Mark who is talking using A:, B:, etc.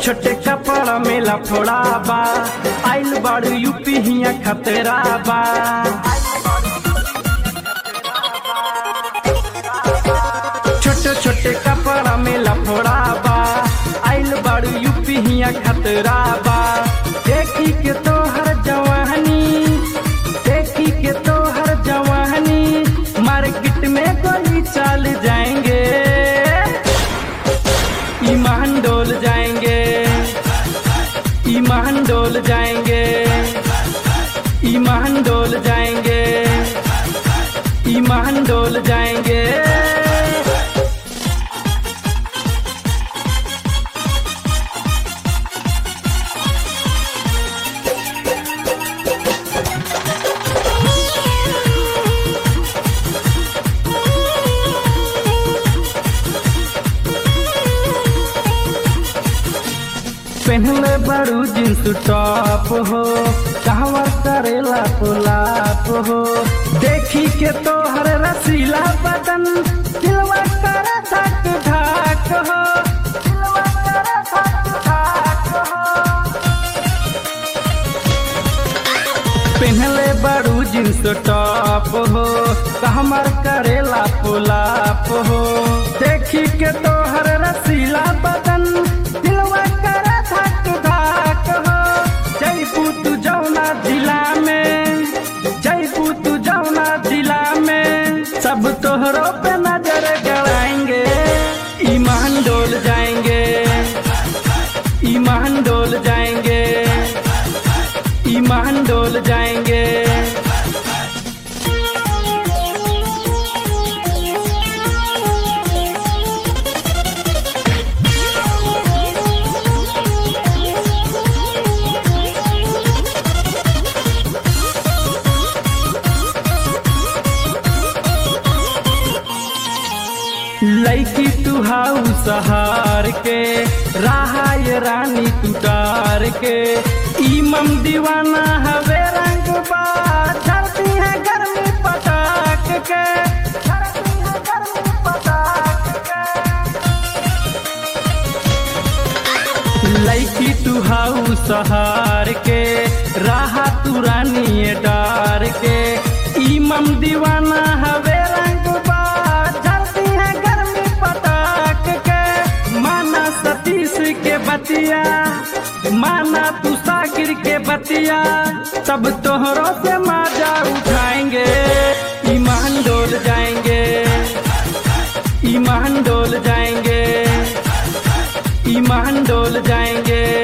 A: छोटे कपड़ा में लफड़ा बा आइल बाड़ू यूपी हिया खतरा बा छोटे छोटे कपड़ा में लफड़ा बा आइल बाड़ू यूपी हिया खतरा बा देखी के तोहर जवानी देखी के तोहर जवानी मार्केट में गोली चल जाएंगे ईमान डोल जाएंगे ईमान डोल जाएंगे ईमान डोल जाएंगे ईमान डोल जाएंगे पहनले बड़ू जींस टॉप हो कहवा करेला पुलाप हो देखी के तोहर रसीला बदन दिलवा कर धक धक हो दिलवा कर धक धक हो पहनले बड़ू जींस टॉप हो कहमर करेला पुलाप हो देखी के तोहर रसीला बदन दिलवा कर धक धक हो जयपू तू जौना जिला में जयपू तू जौना जिला में सब तोहरों पे नजर गड़ाएंगे ईमान डोल जाएंगे ईमान डोल जाएंगे ईमान डोल जाएंगे लैकी तू हाउ सहार के राहाय रानी तू तार के ईमम दीवाना हवे रंग बा धरती है गर्मी पटाक के धरती है गर्मी पटाक के लैकी तू हाउ सहार के राहा तू रानी डार के ईमम दीवाना हवे रंग बा जलती है गर्मी पटाक के माना सतीश के बतिया माना तू साकिर के बतिया सब तोहरों से माजा उठाएंगे ईमान डोल जाएंगे ईमान डोल जाएंगे ईमान डोल जाएंगे